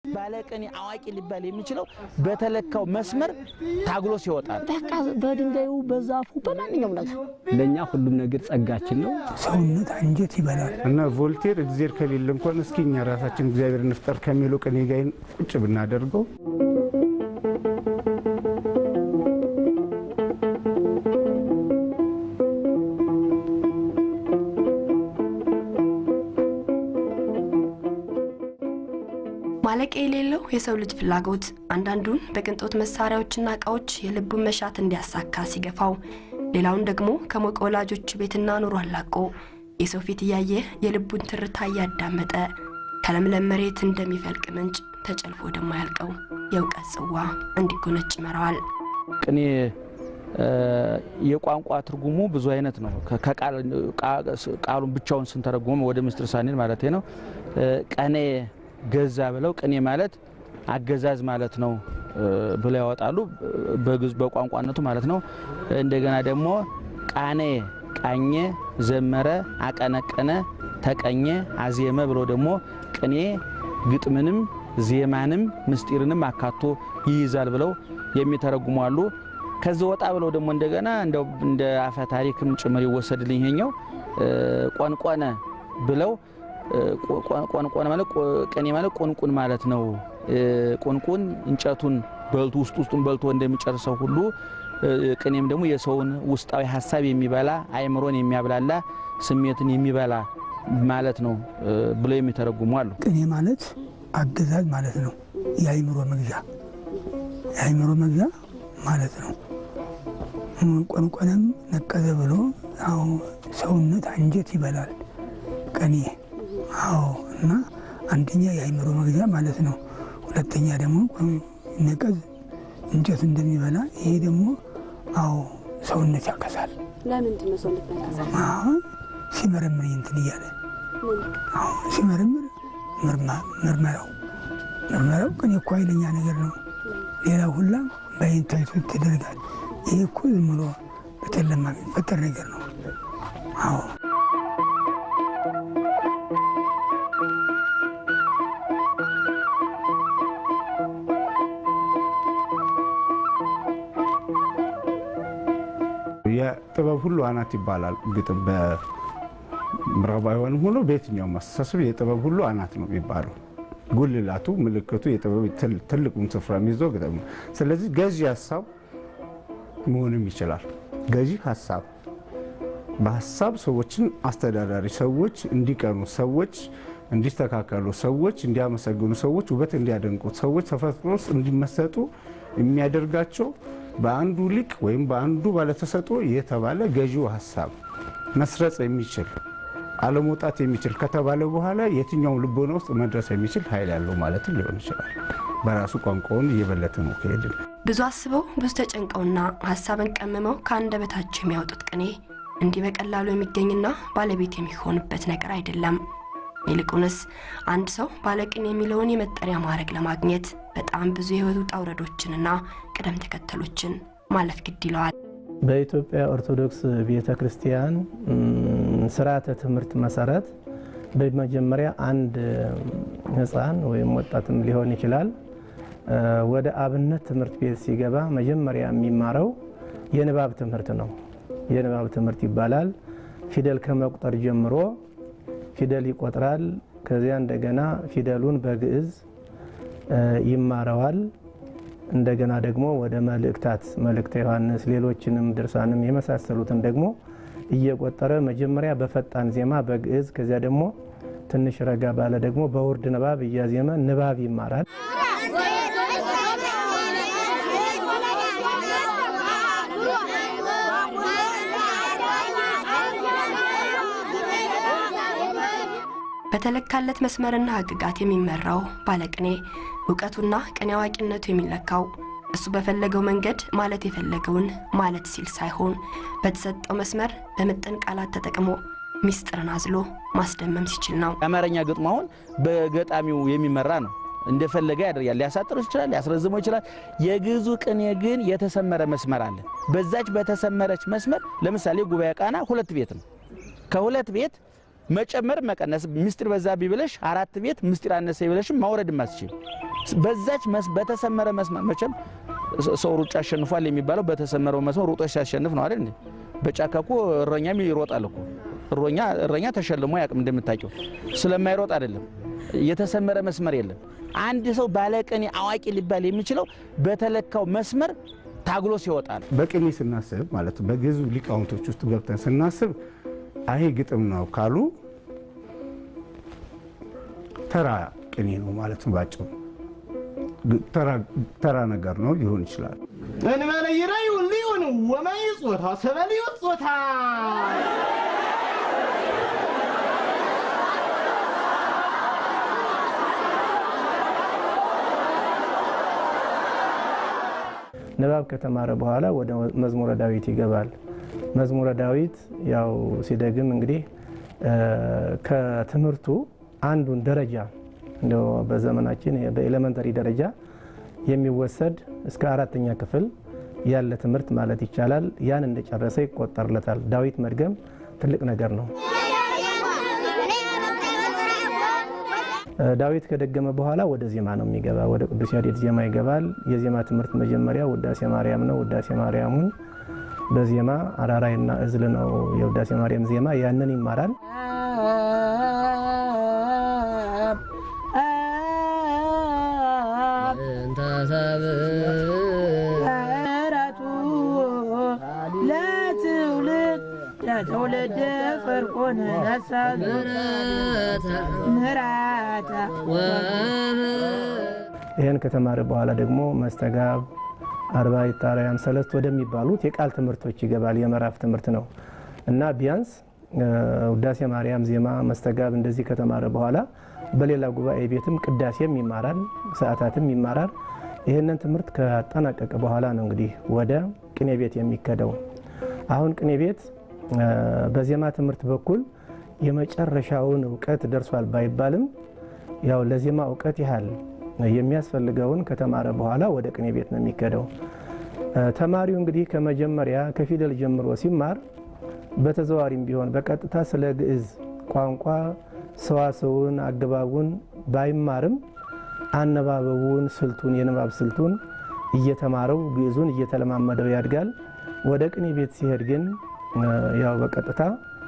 ባለቅኔ አዋቂ ሊባል የሚችለው በተለካው መስመር ታግሎ ሲወጣ ነው። በቃ በድንጋዩ በዛፉ በማንኛውም ነገር ለእኛ ሁሉም ነገር ጸጋችን ነው። ሰውነት አንጀት ይበላል እና ቮልቴር እግዚአብሔር ከሌለ እንኳን እስኪ እኛ ራሳችን እግዚአብሔር እንፍጠር ከሚለው ቅኔ ጋር ቁጭ ብናደርገው ማለቂያ የሌለው የሰው ልጅ ፍላጎት አንዳንዱን በቅንጦት መሳሪያዎችና እቃዎች የልቡን መሻት እንዲያሳካ ሲገፋው፣ ሌላውን ደግሞ ከሞቀ ወላጆች ቤትና ኑሮ አላቆ የሰው ፊት እያየ የልቡን ትርታ እያዳመጠ ከለምለም መሬት እንደሚፈልቅ ምንጭ ተጨልፎ ወደማያልቀው የእውቀት ጽዋ እንዲጎነጭ ይመራዋል። ቅኔ የቋንቋ ትርጉሙ ብዙ አይነት ነው። ቃሉን ብቻውን ስንተረጉመ ወደ ምስጢር ሳኔን ማለት ነው። ቀኔ ገዛ ብለው ቅኔ ማለት አገዛዝ ማለት ነው ብለው ያወጣሉ። በግዕዝ በቋንቋነቱ ማለት ነው። እንደገና ደግሞ ቃኔ ቃኘ፣ ዘመረ፣ አቀነቀነ፣ ተቀኘ፣ አዜመ ብለው ደግሞ ቅኔ ግጥምንም ዜማንም ምስጢርንም አካቶ ይይዛል ብለው የሚተረጉሙ አሉ። ከዚህ ወጣ ብለው ደግሞ እንደገና እንደው እንደ አፈ ታሪክም ጭምር ይወሰድልኝ ይሄኛው ቆንቆነ ብለው ቆንቆነ ማለት ቅኔ ማለት ቁንቁን ማለት ነው። ቁንቁን እንጨቱን በልቶ ውስጥ ውስጡን በልቶ እንደሚጨርሰው ሁሉ ቅኔም ደግሞ የሰውን ውስጣዊ ሀሳብ የሚበላ አእምሮን የሚያብላላ ስሜትን የሚበላ ማለት ነው ብለው የሚተረጉሙ አሉ። ቅኔ ማለት አገዛዝ ማለት ነው። የአይምሮ መግዣ የአይምሮ መግዣ ማለት ነው። ቆንቆነም ነቀዘ ብሎ አዎ ሰውነት አንጀት ይበላል ቅኔ አዎ እና አንደኛ የአይምሮ መግዣ ማለት ነው። ሁለተኛ ደግሞ ነቀዝ እንጨት እንደሚበላ ይሄ ደግሞ አዎ ሰውነት ያከሳል። ለምንድን ነው ሰውነት ያከሳል? አሁን ሲመረምር እንትን እያለ አዎ ሲመረምር ምርመራው ምርመራው ቅኔ እኮ ኃይለኛ ነገር ነው። ሌላው ሁላ በአይን ታይቶ ይደረጋል። ይሄ እኮ ዝም ብሎ በጨለማ የሚፈጠር ነገር ነው። አዎ የጥበብ ሁሉ አናት ይባላል። ግጥም በምዕራባውያንም ሆኖ በየትኛውም አስተሳሰብ የጥበብ ሁሉ አናት ነው የሚባለው። ጉልላቱ ምልክቱ የጥበብ ትልቁን ስፍራ የሚይዘው ግጥም ነው። ስለዚህ ገዢ ሀሳብ መሆንም ይችላል። ገዢ ሀሳብ በሀሳብ ሰዎችን አስተዳዳሪ፣ ሰዎች እንዲቀኑ፣ ሰዎች እንዲስተካከሉ፣ ሰዎች እንዲያመሰግኑ፣ ሰዎች ውበት እንዲያደንቁ፣ ሰዎች ተፈጥሮ ውስጥ እንዲመሰጡ የሚያደርጋቸው በአንዱ ሊቅ ወይም በአንዱ ባለተሰጥኦ የተባለ ገዢው ሀሳብ መስረጽ የሚችል አለመውጣት የሚችል ከተባለ በኋላ የትኛውም ልቦና ውስጥ መድረስ የሚችል ኃይል ያለው ማለትም ሊሆን ይችላል። በራሱ ቋንቋውን እየበለጠ ነው ከሄድን ብዙ አስበው ብዙ ተጨንቀውና ሀሳብን ቀምመው ከአንደበታቸው የሚያወጡት ቅኔ እንዲህ በቀላሉ የሚገኝና ባለቤት የሚሆንበት ነገር አይደለም። ይልቁንስ አንድ ሰው ባለቅኔ የሚለውን የመጠሪያ ማዕረግ ለማግኘት በጣም ብዙ የህይወት ውጣ ውረዶችንና ቅደም ተከተሎችን ማለፍ ግድ ይለዋል። በኢትዮጵያ ኦርቶዶክስ ቤተ ክርስቲያን ስርዓተ ትምህርት መሰረት በመጀመሪያ አንድ ህፃን ወይም ወጣትም ሊሆን ይችላል ወደ አብነት ትምህርት ቤት ሲገባ መጀመሪያ የሚማረው የንባብ ትምህርት ነው። የንባብ ትምህርት ይባላል። ፊደል ከመቁጠር ጀምሮ ፊደል ይቆጥራል። ከዚያ እንደገና ፊደሉን በግዕዝ ይማረዋል። እንደገና ደግሞ ወደ መልእክታት መልእክተ ዮሐንስ፣ ሌሎችንም ድርሳንም የመሳሰሉትን ደግሞ እየቆጠረ መጀመሪያ በፈጣን ዜማ በግዕዝ ከዚያ ደግሞ ትንሽ ረጋ ባለ ደግሞ በውርድ ንባብ እያዜመ ንባብ ይማራል። በተለካለት መስመርና ህግጋት የሚመራው ባለቅኔ እውቀቱና ቅኔ አዋቂነቱ የሚለካው እሱ በፈለገው መንገድ ማለት የፈለገውን ማለት ሲል ሳይሆን በተሰጠው መስመር በምጥን ቃላት ተጠቅሞ ሚስጥርን አዝሎ ማስደመም ሲችል ነው። የአማርኛ ግጥሙ አሁን በገጣሚው የሚመራ ነው። እንደፈለገ ያደርጋል። ሊያሳጥረው ይችላል፣ ሊያስረዝመው ይችላል። የግዕዙ ቅኔ ግን የተሰመረ መስመር አለ። በዛች በተሰመረች መስመር ለምሳሌ ጉባኤ ቃና ሁለት ቤት ነው። ከሁለት ቤት መጨመር መቀነስ ምስጢር በዛብኝ ብለሽ አራት ቤት ምስጢር አነሰ ብለሽም ማውረድ ማስችል በዛች በተሰመረ መስመር መቼም ሰው ሩጫ አሸንፏል የሚባለው በተሰመረው መስመር ሩጦች ሲያሸንፍ ነው አይደል? በጫካ እኮ እረኛም ይሮጣል እኮ እረኛ እረኛ ተሸልሞ ያቅም እንደምታውቂው ስለማይሮጥ አይደለም። የተሰመረ መስመር የለም። አንድ ሰው ባለቅኔ አዋቂ ሊባል የሚችለው በተለካው መስመር ታግሎ ሲወጣ ነው። በቅኔ ስናስብ ማለት በግዕዝ ሊቃውንቶች ውስጥ ገብተን ስናስብ አይ ግጥም ነው ካሉ ተራ ቅኔ ነው ማለት ነው። ባጭሩ ተራ ነገር ነው ሊሆን ይችላል። እንበለ ይራዩ ሊሆን ወማይ ጾታ ሰበልዩ ጾታ ንባብ ከተማረ በኋላ ወደ መዝሙረ ዳዊት ይገባል። መዝሙረ ዳዊት ያው ሲደግም እንግዲህ ከትምህርቱ አንዱን ደረጃ እንደው በዘመናችን በኤሌመንተሪ ደረጃ የሚወሰድ እስከ አራተኛ ክፍል ያለ ትምህርት ማለት ይቻላል። ያን እንደጨረሰ ይቆጠርለታል። ዳዊት መድገም ትልቅ ነገር ነው። ዳዊት ከደገመ በኋላ ወደ ዜማ ነው የሚገባ። ወደ ቅዱስ ያሬድ ዜማ ይገባል። የዜማ ትምህርት መጀመሪያ ውዳሴ ማርያም ነው። ውዳሴ ማርያሙን በዜማ አራራይና እዝል ነው የውዳሴ ማርያም ዜማ። ያንን ይማራል። ለትውልድ ፍርቁን ነሳብ ምራታ ይህን ከተማረ በኋላ ደግሞ መስተጋብ፣ አርባዕተ አርያም፣ ሰለስት ወደሚባሉት የቃል ትምህርቶች ይገባል። የምዕራፍ ትምህርት ነው እና ቢያንስ ውዳሴ ማርያም፣ ዜማ፣ መስተጋብ እንደዚህ ከተማረ በኋላ በሌላ ጉባኤ ቤትም ቅዳሴም ይማራል፣ ሰዓታትም ይማራል። ይህንን ትምህርት ካጠናቀቀ በኋላ ነው እንግዲህ ወደ ቅኔ ቤት የሚከደው። አሁን ቅኔ ቤት በዜማ ትምህርት በኩል የመጨረሻውን እውቀት ደርሷል ባይባልም ያው ለዜማ እውቀት ያህል የሚያስፈልገውን ከተማረ በኋላ ወደ ቅኔ ቤት ነው የሚከደው። ተማሪው እንግዲህ ከመጀመሪያ ከፊደል ጀምሮ ሲማር በተዘዋሪም ቢሆን በቀጥታ ስለ ግዕዝ ቋንቋ ሰዋሰውን፣ አገባቡን ባይማርም አነባበቡን፣ ስልቱን፣ የንባብ ስልቱን እየተማረው ግዕዙን እየተለማመደው ያድጋል። ወደ ቅኔ ቤት ሲሄድ ግን ያው በቀጥታ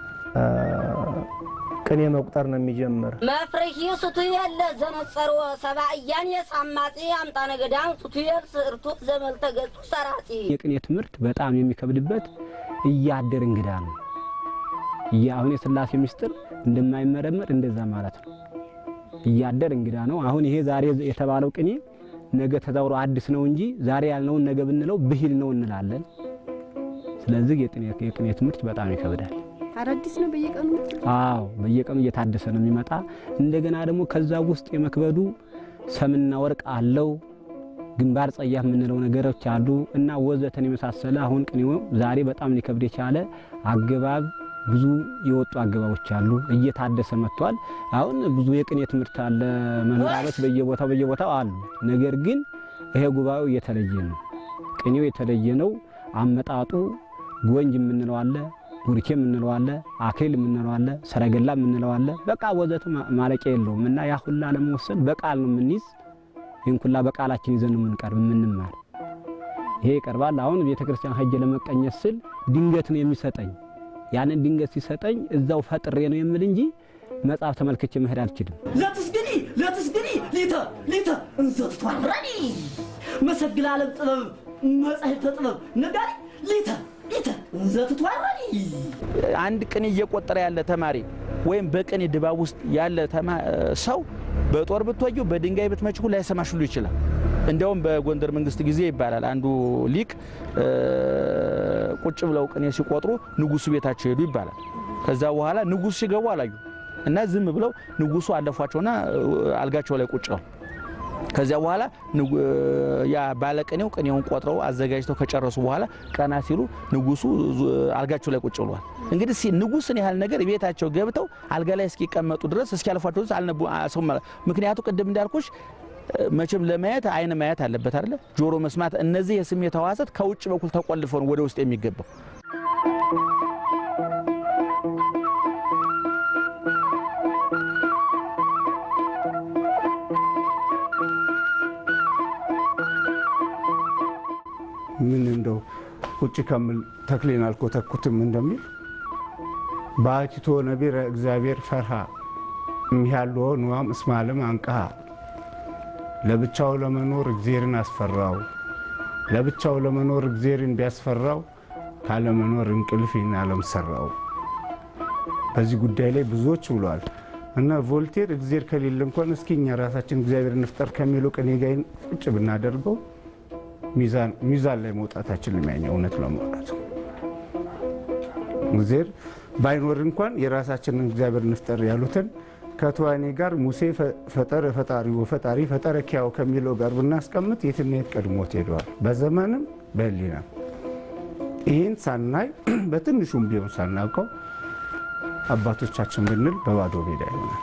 ቅኔ መቁጠር ነው የሚጀምር። መፍርሂ ሱቱየል ዘነጸርዎ ሰብአያን የሳማጺ አምጣነ ገዳም ሱቱየል ስርቱ ዘመልተ ገጹ ሰራጺ የቅኔ ትምህርት በጣም የሚከብድበት እያደር እንግዳ ነው። አሁን የሥላሴ ምስጢር እንደማይመረመር እንደዛ ማለት ነው። እያደር እንግዳ ነው። አሁን ይሄ ዛሬ የተባለው ቅኔ ነገ ተዛውሮ አዲስ ነው እንጂ ዛሬ ያልነውን ነገ ብንለው ብሂል ነው እንላለን። ስለዚህ የቅኔ ትምህርት በጣም ይከብዳል። አዳዲስ ነው በየቀኑ አዎ በየቀኑ እየታደሰ ነው የሚመጣ። እንደገና ደግሞ ከዛ ውስጥ የመክበዱ ሰምና ወርቅ አለው፣ ግንባር ጸያፍ የምንለው ነገሮች አሉ እና ወዘተን የመሳሰለ አሁን ቅኔው ዛሬ በጣም ሊከብድ የቻለ አገባብ ብዙ የወጡ አገባቦች አሉ። እየታደሰ መጥቷል። አሁን ብዙ የቅኔ ትምህርት አለ፣ መምህራኖች በየቦታው በየቦታው አሉ። ነገር ግን ይሄ ጉባኤው የተለየ ነው። ቅኔው የተለየ ነው። አመጣጡ ጎንጅ የምንለው አለ ቡርኬ የምንለው አለ፣ አክሊል የምንለው አለ፣ ሰረገላ የምንለው አለ። በቃ ወዘቱ ማለቂያ የለውም እና ያ ሁላ ለመወሰን በቃል ነው የምንይዝ። ይህን ሁላ በቃላችን ይዘን ነው የምንቀርብ የምንማር። ይሄ ይቀርባል። አሁን ቤተ ክርስቲያን ሄጄ ለመቀኘት ስል ድንገት ነው የሚሰጠኝ። ያንን ድንገት ሲሰጠኝ እዛው ፈጥሬ ነው የምል እንጂ መጽሐፍ ተመልክቼ መሄድ አልችልም። ለትስግኒ ለትስግኒ ሊተ ሊተ እንዘት ቷረኒ መሰግል ዓለም ጥበብ መጻሕፍተ ጥበብ ነጋሪ ሊተ ሊተ እንዘት ቷረኒ አንድ ቅኔ እየቆጠረ ያለ ተማሪ ወይም በቅኔ ድባብ ውስጥ ያለ ሰው በጦር ብትወጊው በድንጋይ ብትመችሁ ላይሰማሽ ሁሉ ይችላል። እንዲያውም በጎንደር መንግስት ጊዜ ይባላል አንዱ ሊቅ ቁጭ ብለው ቅኔ ሲቆጥሩ ንጉሱ ቤታቸው ሄዱ ይባላል። ከዛ በኋላ ንጉሱ ሲገቡ አላዩ እና ዝም ብለው ንጉሱ አለፏቸውና አልጋቸው ላይ ቁጭ ነው። ከዚያ በኋላ ያ ባለቅኔው ቅኔውን ቆጥረው አዘጋጅተው ከጨረሱ በኋላ ቀና ሲሉ ንጉሱ አልጋቸው ላይ ቁጭ ብሏል። እንግዲህ ንጉስን ያህል ነገር ቤታቸው ገብተው አልጋ ላይ እስኪቀመጡ ድረስ እስኪያልፏቸው ድረስ አልነቡ ሰው ምክንያቱ ቅድም እንዳልኩሽ መቼም ለማየት አይን ማየት አለበት አይደለ? ጆሮ መስማት፣ እነዚህ የስሜት ሕዋሳት ከውጭ በኩል ተቆልፈው ነው ወደ ውስጥ የሚገባው። ምን እንደው ቁጭ ከምል ተክሌን አልኮተኩትም እንደሚል በአቲቶ ነቢረ እግዚአብሔር ፈርሃ እሚያለዎ ንዋም እስማለም አንቀሃ ለብቻው ለመኖር እግዜርን አስፈራው። ለብቻው ለመኖር እግዜርን ቢያስፈራው ካለመኖር እንቅልፍ ይህን ዓለም ሰራው። በዚህ ጉዳይ ላይ ብዙዎች ብለዋል እና ቮልቴር እግዜር ከሌለ እንኳን እስኪ እኛ ራሳችን እግዚአብሔር እንፍጠር ከሚለው ቅኔ ጋር ቁጭ ብናደርገው ሚዛን ላይ መውጣታችን የሚያኘው እውነት ለማውራት እግዜር ባይኖር እንኳን የራሳችንን እግዚአብሔር እንፍጠር ያሉትን ከተዋኔ ጋር ሙሴ ፈጠረ ፈጣሪ ወፈጣሪ ፈጠረ ኪያው ከሚለው ጋር ብናስቀምጥ የትና የት ቀድሞት ሄደዋል። በዘመንም በሕሊናም ይህን ሳናይ በትንሹም ቢሆን ሳናውቀው አባቶቻችን ብንል በባዶ ሜዳ ይሆናል።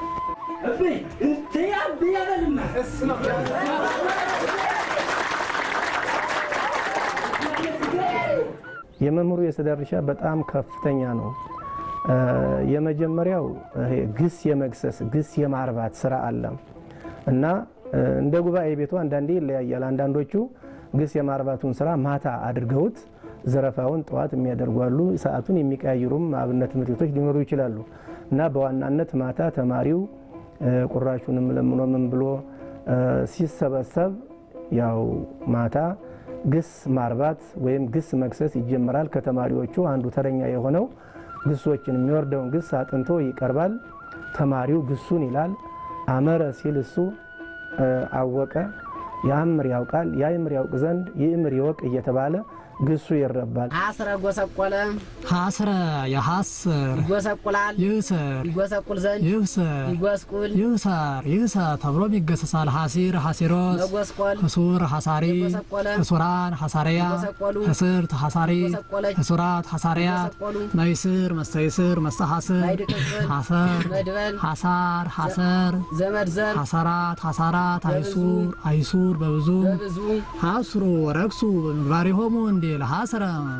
የመምህሩ የስዕል ድርሻ በጣም ከፍተኛ ነው። የመጀመሪያው ይሄ ግስ የመግሰስ ግስ የማርባት ስራ አለ እና እንደ ጉባኤ ቤቱ አንዳንዴ ይለያያል። አንዳንዶቹ ግስ የማርባቱን ስራ ማታ አድርገውት ዘረፋውን ጠዋት የሚያደርጉ አሉ። ሰዓቱን የሚቀያይሩም አብነት ትምህርት ቤቶች ሊኖሩ ይችላሉ እና በዋናነት ማታ ተማሪው ቁራሹንም ለምኖ ምን ብሎ ሲሰበሰብ ያው ማታ ግስ ማርባት ወይም ግስ መግሰስ ይጀመራል። ከተማሪዎቹ አንዱ ተረኛ የሆነው ግሶችን የሚወርደውን ግስ አጥንቶ ይቀርባል። ተማሪው ግሱን ይላል። አመረ ሲል እሱ አወቀ፣ ያምር ያውቃል፣ ያይምር ያውቅ ዘንድ ይእምር ይወቅ እየተባለ ግሱ ይረባል። ሀስረ ጎሰቆለ ሀስረ የሀስር ይጎሰቁላል ይስር ይጎሰቁል ዘንድ ይብስር ይጎስቁል ይብሰር ይብሰር ተብሎም ይገሰሳል። ሀሲር ሀሲሮስ መጎስቆል ህሱር ሀሳሪ የጎሰቆለ ህሱራን ሀሳሪያ የጎሰቆሉ ህስርት ሀሳሪ የጎሰቆለች ህሱራት ሀሳሪያ የጎሰቆሉ መይስር መስተይስር መስተሐስር ማይድቅጽል ሀሰር መድበል ሀሳር ሀሰር ዘመድ ዘር ሀሰራት ሀሳራት አይሱር አይሱር በብዙ በብዙ ሀስሩ ወረክሱ በምግባሪሆሙ እንዲል ሀስረ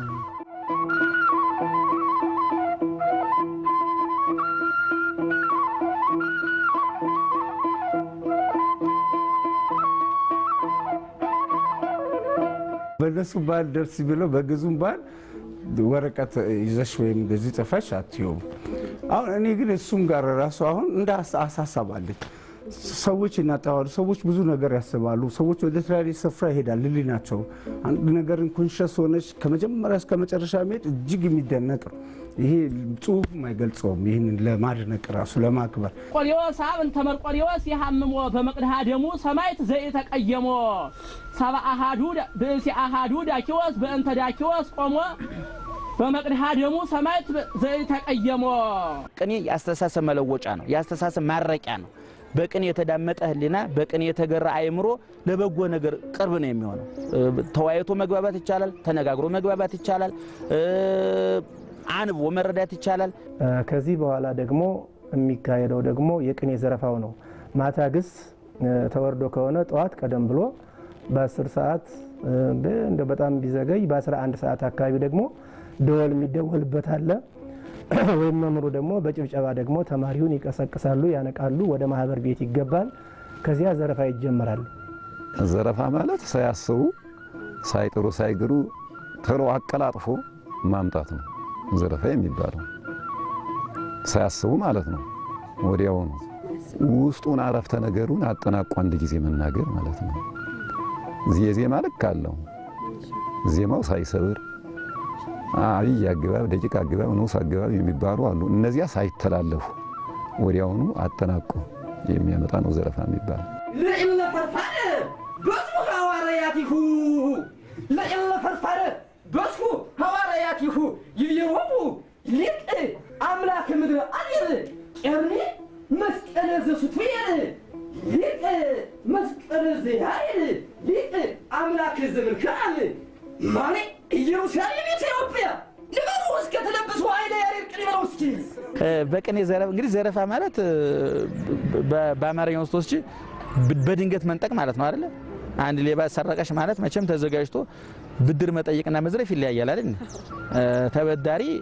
በእነሱ ባህል ደስ ብለው በግዙም ባህል ወረቀት ይዘሽ ወይም እንደዚህ ጽፈሽ አትዮም። አሁን እኔ ግን እሱም ጋር ራሱ አሁን እንደ አሳሳብ አለኝ። ሰዎች ይናጠባሉ። ሰዎች ብዙ ነገር ያስባሉ። ሰዎች ወደ ተለያየ ስፍራ ይሄዳል። ልል ናቸው። አንድ ነገርን ኮንሸስ ሆነች ከመጀመሪያ እስከ መጨረሻ መሄድ እጅግ የሚደነቅ ነው። ይሄ ጽሁፍም አይገልጸውም። ይህንን ለማድነቅ ራሱ ለማክበር ቆሌዎስ አብ እንተ መርቆሌዎስ የሐምሞ በመቅድሃ ደሙ ሰማይት ዘኢተቀየሞ ሰባ አሃዱ ብእሲ አሃዱ ዳኪዎስ በእንተ ዳኪዎስ ቆሞ በመቅድሃ ደሙ ሰማይት ዘኢተቀየሞ ቅኔ የአስተሳሰብ መለወጫ ነው። የአስተሳሰብ ማረቂያ ነው። በቅኔ የተዳመጠ ሕሊና በቅኔ የተገራ አእምሮ ለበጎ ነገር ቅርብ ነው የሚሆነው። ተወያይቶ መግባባት ይቻላል። ተነጋግሮ መግባባት ይቻላል። አንብቦ መረዳት ይቻላል። ከዚህ በኋላ ደግሞ የሚካሄደው ደግሞ የቅኔ ዘረፋው ነው። ማታ ግስ ተወርዶ ከሆነ ጠዋት ቀደም ብሎ በ10 ሰዓት እንደ በጣም ቢዘገይ በ11 ሰዓት አካባቢ ደግሞ ደወል የሚደወልበት አለ። ወይም መምሩ ደግሞ በጭብጨባ ደግሞ ተማሪውን ይቀሰቅሳሉ፣ ያነቃሉ። ወደ ማህበር ቤት ይገባል። ከዚያ ዘረፋ ይጀመራል። ዘረፋ ማለት ሳያስቡ ሳይጥሩ ሳይግሩ ቶሎ አቀላጥፎ ማምጣት ነው ዘረፋ የሚባለው። ሳያስቡ ማለት ነው። ወዲያውኑ ውስጡን አረፍተ ነገሩን አጠናቆ አንድ ጊዜ መናገር ማለት ነው። የዜማ ልክ አለው። ዜማው ሳይሰብር አብይ አገባብ፣ ደቂቅ አገባብ፣ ንዑስ አገባብ የሚባሉ አሉ። እነዚያ ሳይተላለፉ ወዲያውኑ አጠናቆ የሚያመጣ ነው ዘረፋ የሚባል። ለእለ ፈርፋረ በስሙ ሐዋርያቲሁ ለእለ ፈርፋረ በስሙ ሐዋርያቲሁ ይቤሮሙ ሊቅ አምላክ ምድረ አየር ቄርኔ መስቀለ ዘሱቱየር ሊቅ መስቀለ ዘያይር ሊቅ አምላክ ዘምልክዓል ማኔ ኢየሩሳሌም ኢትዮጵያ ልበሩ እስከ ተለብሱ ኃይለ ያሬድ ቅኔ ነው እስኪ በቅኔ ዘረፋ እንግዲህ ዘረፋ ማለት በአማርኛ ውስጥ ወስጂ በድንገት መንጠቅ ማለት ነው አይደለ? አንድ ሌባ ሰረቀሽ ማለት መቼም ተዘጋጅቶ ብድር መጠየቅና መዝረፍ ይለያያል አይደል? ተበዳሪ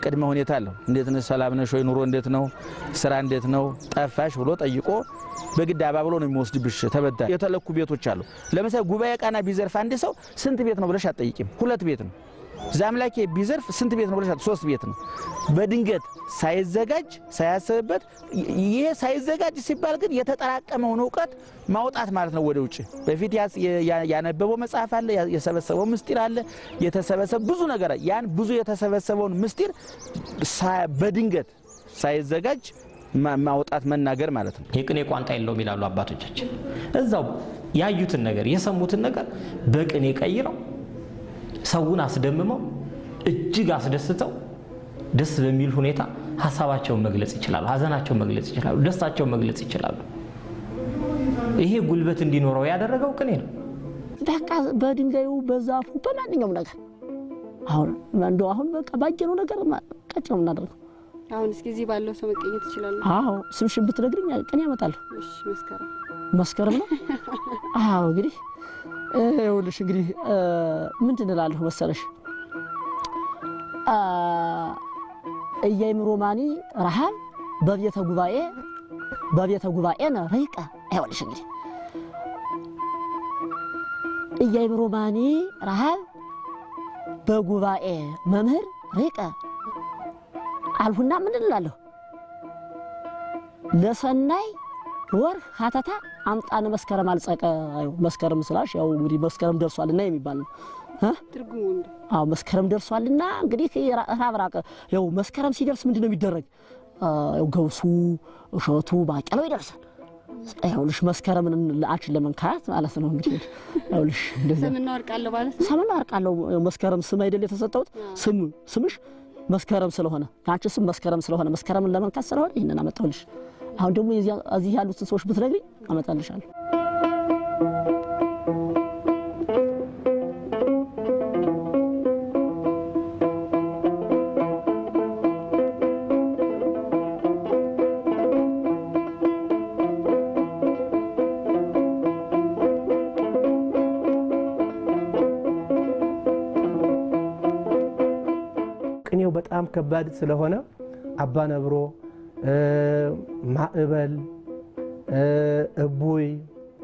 ቅድመ ሁኔታ አለው። እንዴት ነሽ? ሰላም ነሽ ወይ? ኑሮ እንዴት ነው? ስራ እንዴት ነው? ጠፋሽ ብሎ ጠይቆ በግድ አባብሎ ነው የሚወስድብሽ። ተበዳይ የተለኩ ቤቶች አሉ። ለምሳሌ ጉባኤ ቃና ቢዘርፍ አንድ ሰው ስንት ቤት ነው ብለሽ አትጠይቂም። ሁለት ቤት ነው። ዛምላኬ ቢዘርፍ ስንት ቤት ነው ብለሽ ሶስት ቤት ነው። በድንገት ሳይዘጋጅ ሳያስብበት፣ ይሄ ሳይዘጋጅ ሲባል ግን የተጠራቀመውን እውቀት ማውጣት ማለት ነው ወደ ውጭ። በፊት ያነበበው መጽሐፍ አለ፣ የሰበሰበው ምስጢር አለ፣ የተሰበሰበ ብዙ ነገር ያን ብዙ የተሰበሰበውን ምስጢር በድንገት ሳይዘጋጅ ማውጣት መናገር ማለት ነው። የቅኔ ቋንጣ የለውም ይላሉ አባቶቻችን። እዛው ያዩትን ነገር የሰሙትን ነገር በቅኔ ቀይረው ሰውን አስደምመው እጅግ አስደስተው ደስ በሚል ሁኔታ ሀሳባቸውን መግለጽ ይችላሉ፣ ሀዘናቸውን መግለጽ ይችላሉ፣ ደስታቸውን መግለጽ ይችላሉ። ይሄ ጉልበት እንዲኖረው ያደረገው ቅኔ ነው። በቃ በድንጋዩ በዛፉ በማንኛውም ነገር አሁን እንደው አሁን በቃ ባየነው ነገር ቀጭ ነው የምናደርገው። አሁን እስኪ እዚህ ባለው ሰው መቀኘት ይችላሉ። አዎ ስምሽን ብትነግሪኝ ቅኔ ያመጣለሁ። እሺ መስከረም መስከረም ነው። አዎ እንግዲህ ይኸውልሽ እንግዲህ ምንድን እላለሁ መሰለሽ እያይምሮ ማኒ ረሃብ በቤተ ጉባኤ በቤተ ጉባኤነ ረይቀ ይኸውልሽ እንግዲህ እያይምሮ ማኒ ረሃብ በጉባኤ መምህር ረይቀ አልሁና ምን እላለሁ ለሰናይ ወር ሀተታ አምጣነ መስከረም አልጸቀ መስከረም ስላሽ ያው እንግዲህ መስከረም ደርሷልና የሚባል ነው። ትርጉሙ አዎ መስከረም ደርሷልና እንግዲህ ረሃብ ራቀ። ያው መስከረም ሲደርስ ምንድን ነው የሚደረግ? ያው ገብሱ፣ እሸቱ፣ ባቄላው ይደርሳል። ይኸውልሽ መስከረምን ለአንቺን ለመንካት ማለት ነው እንግዲህ ይኸውልሽ እንደዚህ ሰምና ወርቅ አለው ማለት ነው። ሰምና ወርቅ አለው። መስከረም ስም አይደል የተሰጠውት ስም ስምሽ መስከረም ስለሆነ ከአንቺ ስም መስከረም ስለሆነ መስከረምን ለመንካት ስለሆነ ይህንን አመጣሁልሽ። አሁን ደግሞ እዚህ ያሉትን ሰዎች ብትነግሪኝ አመጣልሻለሁ። ቅኔው በጣም ከባድ ስለሆነ አባ ነብሮ ማዕበል፣ እቡይ፣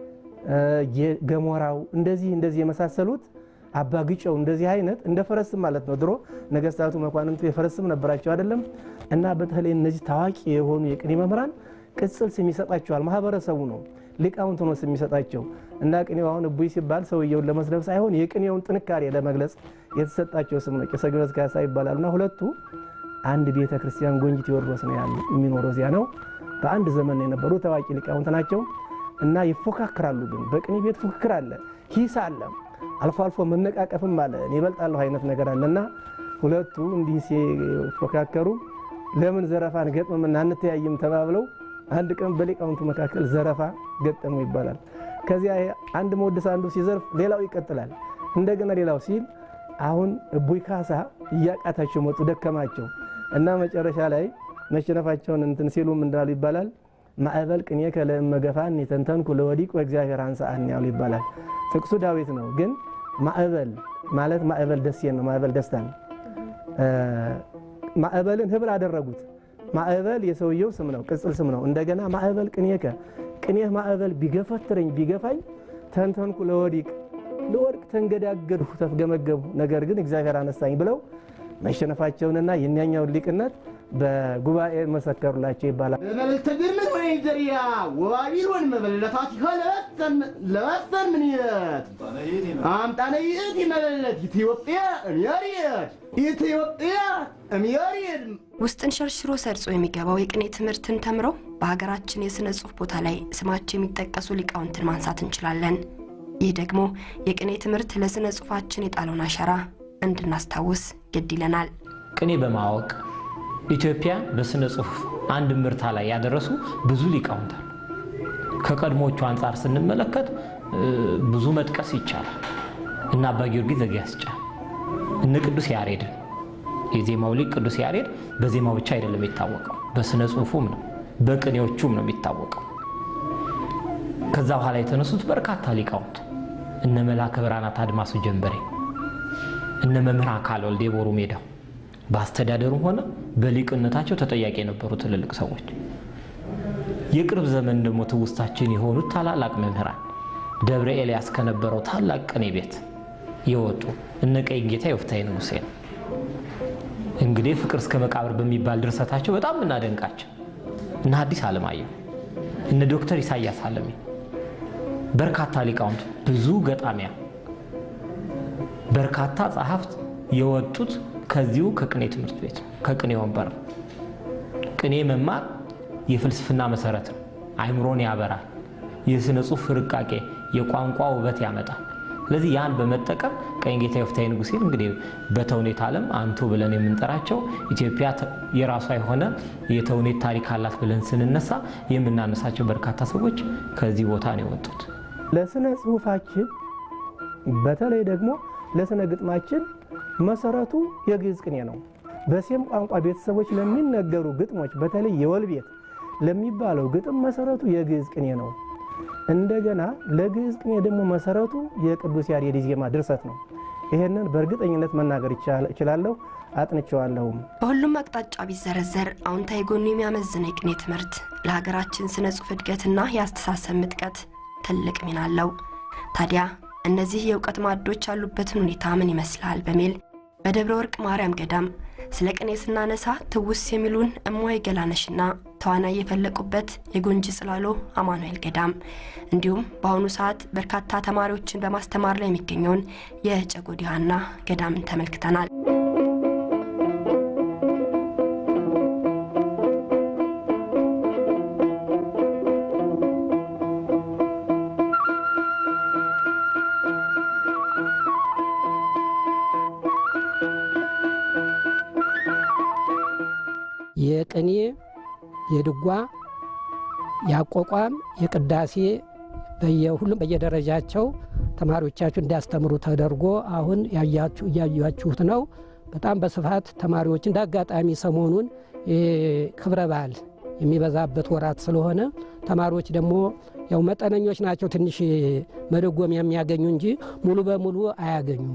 ገሞራው እንደዚህ እንደዚህ የመሳሰሉት አባ ግጨው እንደዚህ አይነት እንደ ፈረስም ማለት ነው። ድሮ ነገስታቱ መኳንንቱ የፈረስም ነበራቸው አይደለም። እና በተለይ እነዚህ ታዋቂ የሆኑ የቅኔ መምህራን ቅጽል ስም ይሰጣቸዋል። ማህበረሰቡ ነው ሊቃውንት ነው ስም ይሰጣቸው እና ቅኔው አሁን እቡይ ሲባል ሰውየውን ለመስደብ ሳይሆን የቅኔውን ጥንካሬ ለመግለጽ የተሰጣቸው ስም ነው። ቄሰ ገበዝ ካሳ ይባላሉ እና ሁለቱ አንድ ቤተ ክርስቲያን ጎንጂ ቴዎድሮስ ነው ያሉ የሚኖረው እዚያ ነው። በአንድ ዘመን የነበሩ ታዋቂ ሊቃውንት ናቸው እና ይፎካክራሉ። ግን በቅኔ ቤት ፉክክር አለ፣ ሂስ አለ፣ አልፎ አልፎ መነቃቀፍም አለ። እኔ እበልጣለሁ አይነት ነገር አለ እና ሁለቱ እንዲህ ሲፎካከሩ ለምን ዘረፋን ገጥመምና አንተያይም ተባብለው አንድ ቀን በሊቃውንቱ መካከል ዘረፋ ገጠሙ ይባላል። ከዚያ አንድ መወድስ አንዱ ሲዘርፍ ሌላው ይቀጥላል። እንደገና ሌላው ሲል አሁን እቡይ ካሳ እያቃታቸው መጡ፣ ደከማቸው እና መጨረሻ ላይ መሸነፋቸውን እንትን ሲሉም እንዳሉ ይባላል ማዕበል ቅኔ ከለእመገፋን የተንተንኩ ለወዲቅ ወእግዚአብሔር አንሳአን ያሉ ይባላል። ጥቅሱ ዳዊት ነው፣ ግን ማዕበል ማለት ማዕበል ደሴን ነው። ማዕበል ደስታ ነው። ማዕበልን ህብር አደረጉት። ማዕበል የሰውየው ስም ነው፣ ቅጽል ስም ነው። እንደገና ማዕበል ቅኔከ ቅኔህ ማዕበል ቢገፈትረኝ ቢገፋኝ ተንተንኩ ለወዲቅ ለወድቅ ተንገዳገድሁ ተፍገመገቡ፣ ነገር ግን እግዚአብሔር አነሳኝ ብለው መሸነፋቸውንና የኛኛውን ሊቅነት በጉባኤ መሰከሩላቸው ይባላል። መበለተ ግርምት ወይ ዘሪያ ወባቢሎን መበለታት ይኸለበተን ለበተን ምን ይለት አምጣነ ይእቲ መበለት ኢትዮጵያ እምየሪድ ኢትዮጵያ እምየሪድ ውስጥን ሸርሽሮ ሰርጾ የሚገባው የቅኔ ትምህርትን ተምረው በሀገራችን የሥነ ጽሑፍ ቦታ ላይ ስማቸው የሚጠቀሱ ሊቃውንትን ማንሳት እንችላለን። ይህ ደግሞ የቅኔ ትምህርት ለሥነ ጽሑፋችን የጣለውን አሻራ እንድናስታውስ ግድ ይለናል። ቅኔ በማወቅ ኢትዮጵያ በሥነ ጽሑፍ አንድ ምርታ ላይ ያደረሱ ብዙ ሊቃውንት አሉ። ከቀድሞቹ አንጻር ስንመለከት ብዙ መጥቀስ ይቻላል። እነ አባ ጊዮርጊስ ዘጋስጫ፣ እነ ቅዱስ ያሬድን የዜማው ሊቅ ቅዱስ ያሬድ በዜማው ብቻ አይደለም የሚታወቀው፣ በሥነ ጽሑፉም ነው፣ በቅኔዎቹም ነው የሚታወቀው። ከዛ በኋላ የተነሱት በርካታ ሊቃውንት እነ መላከ ብርሃናት አድማሱ ጀንበሬ፣ እነ መምህር አካል ወልደ ቦሩ ሜዳው በአስተዳደሩም ሆነ በሊቅነታቸው ተጠያቂ የነበሩ ትልልቅ ሰዎች የቅርብ ዘመን ደግሞ ትውስታችን የሆኑት ታላላቅ መምህራን ደብረ ኤልያስ ከነበረው ታላቅ ቅኔ ቤት የወጡ እነ ቀኝ ጌታ የወፍታሔ ንጉሴ ነው። እንግዲህ ፍቅር እስከ መቃብር በሚባል ድርሰታቸው በጣም የምናደንቃቸው እነ ሐዲስ ዓለማየሁ እነ ዶክተር ኢሳያስ አለሜ በርካታ ሊቃውንት፣ ብዙ ገጣሚያ፣ በርካታ ጸሐፍት የወጡት ከዚሁ ከቅኔ ትምህርት ቤት ከቅኔ ወንበር ነው። ቅኔ መማር የፍልስፍና መሰረት ነው። አይምሮን ያበራል። የሥነ ጽሑፍ ፍርቃቄ፣ የቋንቋ ውበት ያመጣል። ስለዚህ ያን በመጠቀም ቀኝ ጌታ የወፍታሔ ንጉሴን እንግዲህ በተውኔት ዓለም አንቱ ብለን የምንጠራቸው ኢትዮጵያ የራሷ የሆነ የተውኔት ታሪክ አላት ብለን ስንነሳ የምናነሳቸው በርካታ ሰዎች ከዚህ ቦታ ነው የወጡት። ለስነ ጽሁፋችን በተለይ ደግሞ ለስነ ግጥማችን መሰረቱ የግዕዝ ቅኔ ነው። በሴም ቋንቋ ቤተሰቦች ለሚነገሩ ግጥሞች በተለይ የወል ቤት ለሚባለው ግጥም መሰረቱ የግዕዝ ቅኔ ነው። እንደገና ለግዕዝ ቅኔ ደግሞ መሰረቱ የቅዱስ ያሬድ ዜማ ድርሰት ነው። ይሄንን በእርግጠኝነት መናገር እችላለሁ፣ አጥንቼዋለሁም። በሁሉም አቅጣጫ ቢዘረዘር አዎንታዊ ጎኑ የሚያመዝነው የቅኔ ትምህርት ለሀገራችን ስነ ጽሑፍ እድገትና የአስተሳሰብ ምጥቀት ትልቅ ሚና አለው። ታዲያ እነዚህ የእውቀት ማዕዶች ያሉበትን ሁኔታ ምን ይመስላል በሚል በደብረ ወርቅ ማርያም ገዳም ስለ ቅኔ ስናነሳ ትውስ የሚሉን እማሆይ ገላነሽና ተዋናይ የፈለቁበት የጎንጂ ጽላሎ አማኑኤል ገዳም እንዲሁም በአሁኑ ሰዓት በርካታ ተማሪዎችን በማስተማር ላይ የሚገኘውን የጨጎዴ ሐና ገዳምን ተመልክተናል። የቅኔ የድጓ የአቋቋም የቅዳሴ በየሁሉም በየደረጃቸው ተማሪዎቻችሁ እንዲያስተምሩ ተደርጎ አሁን እያያችሁት ነው። በጣም በስፋት ተማሪዎች እንደ አጋጣሚ ሰሞኑን ክብረ በዓል የሚበዛበት ወራት ስለሆነ ተማሪዎች ደግሞ ያው መጠነኞች ናቸው። ትንሽ መደጎሚያ የሚያገኙ እንጂ ሙሉ በሙሉ አያገኙም።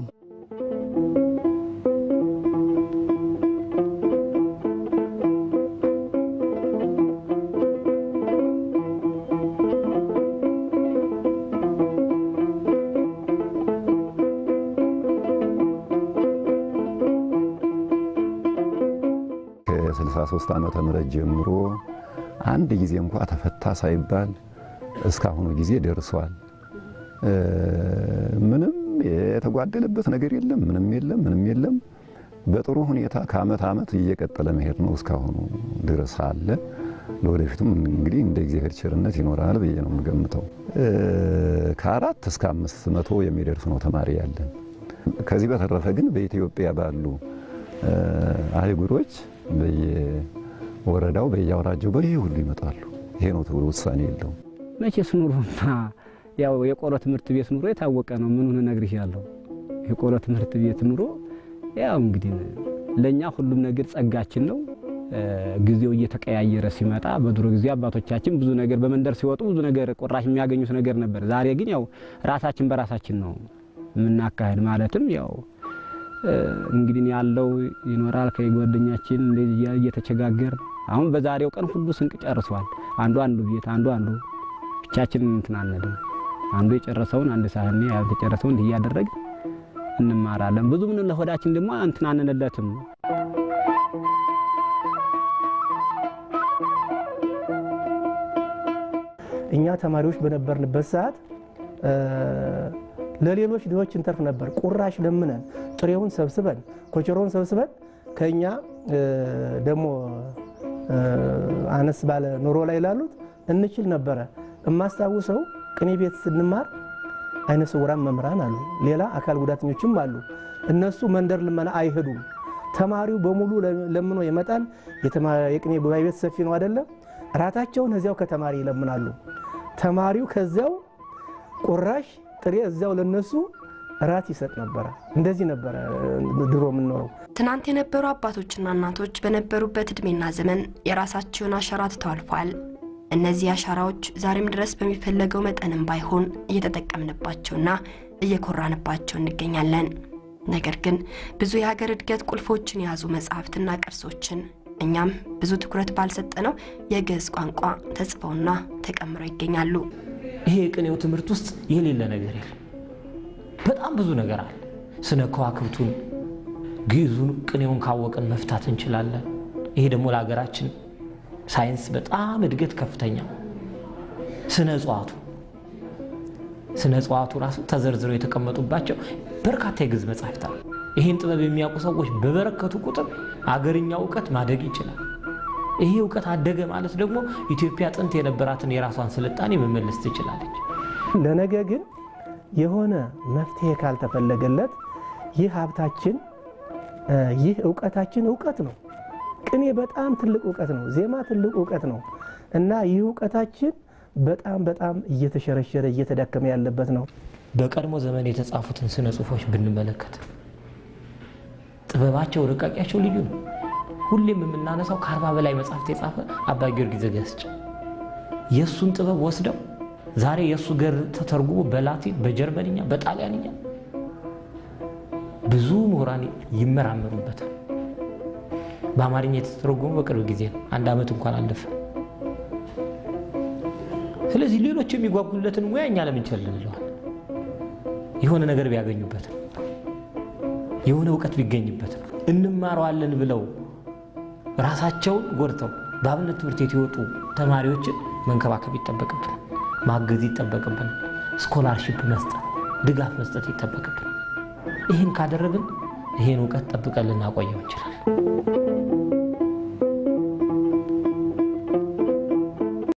ከ63 ዓመተ ምህረት ጀምሮ አንድ ጊዜ እንኳ ተፈታ ሳይባል እስካሁኑ ጊዜ ደርሷል። ምንም የተጓደለበት ነገር የለም። ምንም የለም። ምንም የለም። በጥሩ ሁኔታ ከአመት አመት እየቀጠለ መሄድ ነው እስካሁኑ ድረስ አለ። ለወደፊቱም እንግዲህ እንደ እግዚአብሔር ቸርነት ይኖራል ብዬ ነው የምገምተው። ከአራት እስከ አምስት መቶ የሚደርስ ነው ተማሪ ያለን። ከዚህ በተረፈ ግን በኢትዮጵያ ባሉ አህጉሮች በየወረዳው በየአውራጃው በይህ ሁሉ ይመጣሉ። ይሄ ነው ተብሎ ውሳኔ የለውም። መቼስ ኑሮና ያው የቆሎ ትምህርት ቤት ኑሮ የታወቀ ነው። ምኑን እነግርሻለሁ። የቆሎ ትምህርት ቤት ኑሮ ያው እንግዲህ ለእኛ ሁሉም ነገር ጸጋችን ነው። ጊዜው እየተቀያየረ ሲመጣ በድሮ ጊዜ አባቶቻችን ብዙ ነገር በመንደር ሲወጡ ብዙ ነገር ቁራሽ የሚያገኙት ነገር ነበር። ዛሬ ግን ያው ራሳችን በራሳችን ነው የምናካሄድ። ማለትም ያው እንግዲህ ያለው ይኖራል ከጓደኛችን እንደዚህ እየተቸጋገር አሁን በዛሬው ቀን ሁሉ ስንቅ ጨርሷል። አንዱ አንዱ ቤት አንዱ አንዱ ብቻችንን እንትን አንልም። አንዱ የጨረሰውን አንድ ሳህኔ ያልተጨረሰውን እንዲህ እያደረግን እንማራለን። ብዙ ምን ለሆዳችን ደግሞ እንትን አንልለትም። እኛ ተማሪዎች በነበርንበት ሰዓት ለሌሎች ድሆች እንተርፍ ነበር። ቁራሽ ለምነን ጥሬውን ሰብስበን ኮቸሮውን ሰብስበን ከኛ ደግሞ አነስ ባለ ኑሮ ላይ ላሉት እንችል ነበረ። የማስታውሰው ቅኔ ቤት ስንማር አይነ ስውራን መምህራን አሉ፣ ሌላ አካል ጉዳተኞችም አሉ። እነሱ መንደር ልመና አይሄዱም። ተማሪው በሙሉ ለምኖ ይመጣል። የቅኔ ጉባኤ ቤት ሰፊ ነው አይደለም? ራታቸውን እዚያው ከተማሪ ይለምናሉ። ተማሪው ከዚያው ቁራሽ ጥሬ እዚያው ለነሱ ራት ይሰጥ ነበረ። እንደዚህ ነበረ ድሮ የምንኖረው። ትናንት የነበሩ አባቶችና እናቶች በነበሩበት እድሜና ዘመን የራሳቸውን አሻራ ትተው አልፈዋል። እነዚህ አሻራዎች ዛሬም ድረስ በሚፈለገው መጠንም ባይሆን እየተጠቀምንባቸውና እየኮራንባቸው እንገኛለን። ነገር ግን ብዙ የሀገር እድገት ቁልፎችን የያዙ መጽሐፍትና ቅርሶችን እኛም ብዙ ትኩረት ባልሰጠነው የግዕዝ ቋንቋ ተጽፈውና ተቀምረው ይገኛሉ። ይሄ የቅኔው ትምህርት ውስጥ የሌለ ነገር የለም። በጣም ብዙ ነገር አለ። ስነ ከዋክብቱን፣ ግዕዙን፣ ቅኔውን ካወቅን መፍታት እንችላለን። ይሄ ደግሞ ለሀገራችን ሳይንስ በጣም እድገት ከፍተኛ ስነ እጽዋቱ ስነ እጽዋቱ ራሱ ተዘርዝረው የተቀመጡባቸው በርካታ የግዕዝ መጻሕፍት አሉ። ይህን ጥበብ የሚያውቁ ሰዎች በበረከቱ ቁጥር አገርኛ እውቀት ማደግ ይችላል። ይሄ እውቀት አደገ ማለት ደግሞ ኢትዮጵያ ጥንት የነበራትን የራሷን ስልጣኔ መመለስ ትችላለች። ለነገ ግን የሆነ መፍትሄ ካልተፈለገለት ይህ ሀብታችን ይህ እውቀታችን እውቀት ነው። ቅኔ በጣም ትልቅ እውቀት ነው። ዜማ ትልቅ እውቀት ነው እና ይህ እውቀታችን በጣም በጣም እየተሸረሸረ እየተዳከመ ያለበት ነው። በቀድሞ ዘመን የተጻፉትን ስነ ጽሁፎች ብንመለከት ጥበባቸው፣ ርቃቂያቸው ልዩ ነው። ሁሌም የምናነሳው ከአርባ በላይ መጽሐፍት የጻፈ አባ ጊዮርጊስ ዘጋስጫ የእሱን ጥበብ ወስደው ዛሬ የእሱ ገር ተተርጉሞ በላቲን በጀርመንኛ በጣሊያንኛ ብዙ ምሁራን ይመራመሩበታል። በአማርኛ የተተረጎሙ በቅርብ ጊዜ ነው። አንድ ዓመት እንኳን አለፈ። ስለዚህ ሌሎች የሚጓጉለትን ሙያ እኛ ለምን ቸል እንለዋል? የሆነ ነገር ቢያገኙበት ነው፣ የሆነ እውቀት ቢገኝበት ነው። እንማረዋለን ብለው ራሳቸውን ጎድተው በአብነት ትምህርት ቤት የወጡ ተማሪዎችን መንከባከብ ይጠበቅብናል፣ ማገዝ ይጠበቅብናል፣ ስኮላርሺፕ መስጠት፣ ድጋፍ መስጠት ይጠበቅብናል። ይህን ካደረግን ይህን እውቀት ጠብቀን ልናቆየው እንችላለን።